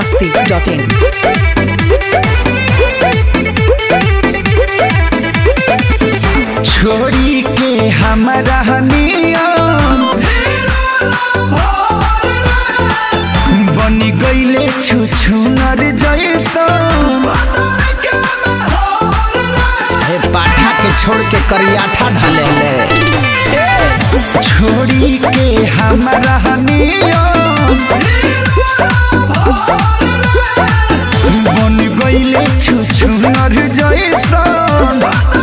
masti.in. छोड़ी के हमारा नियम बनी गईले छुछुनर जैसन हे पाठा के छोड़ के करियाठा ढले ले छोड़ी के हमारा नियम बन गईले छुछुनर जैसन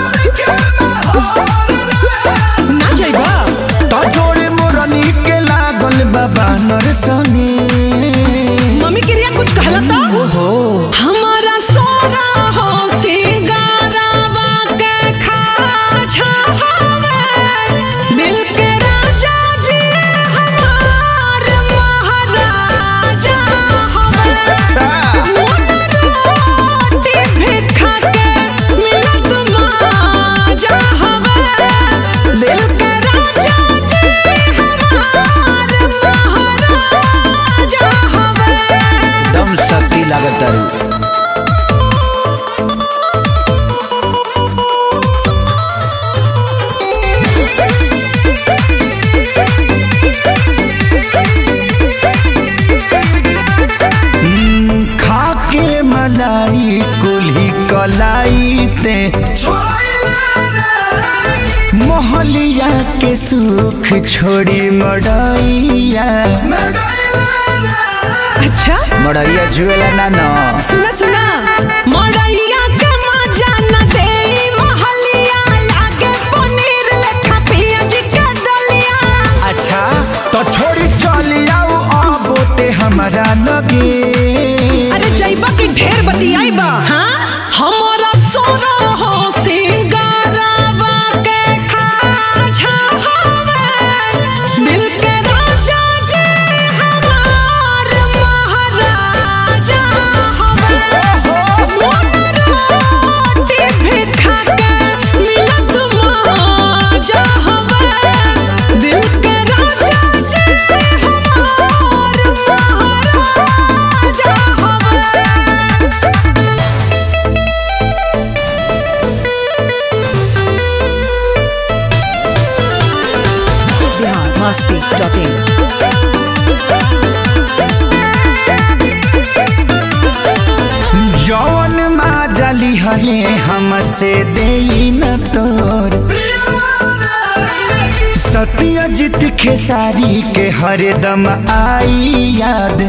ना जाइबा तो जोड़े मोरनी के लागल बाबा नरसनी मम्मी के रिया कुछ कहला तो हमारा सोना हो सिंगारावा के खाजा हवे दिल के राजा जी हमार महाराजा हवे मोन रोटी भी खा के मिलत माजा हवे दिल के राजा जी हमार महाराजा हवे दम शक्ति लागत तारू हम्म, खा के मलाई कुल्ही कलाई ते मोहलिया के सुख छोड़ी मड़ैया अच्छा मड़ैया जुएला ना ना सुना सुना मड़ैया के मजा न देई महलिया लागे पनीर लेखा पियाज के दलिया अच्छा तो छोड़ी चली आओ अब ते हमारा लगे अरे जइबा के ढेर बतियाइबा हां हमारा सोना हो सिंगारावा के खाजा हवे दिल के राजा जी हमार महाराजा हवे मोन रोटी भी खा के मिलत माजा हवे दिल के राजा जी हमार महाराजा हवे बिहार मस्ती.in जौन माजली हले हमसे दे न तोर सत्यजित खेसारी के हरदम आई याद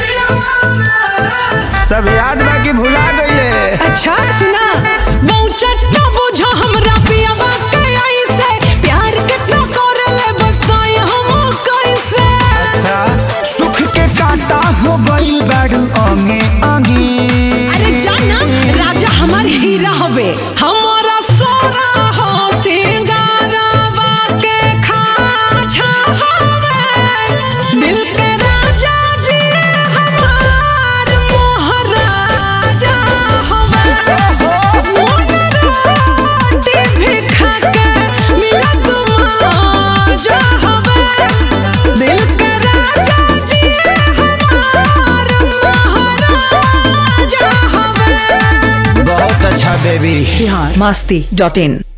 सब याद बाकी भुला गईले अच्छा सुना वो चट्टा बुझा हमरा पियावा के ऐसे प्यार कितना करले बताई हम कैसे अच्छा सुख के कांटा हो गई बाड़ू अंगे अंगे अरे जाना राजा हमार हीरा हवे हमारा सोना हो सिंगारावा के खाजा हवे दिल के राजा जी हमार महाराजा हवे मोन रोटी भी खा के मिलत माजा हवे दिल के राजा जी हमार महाराजा हवे बहुत अच्छा बेबी बिहार मस्ती डॉट इन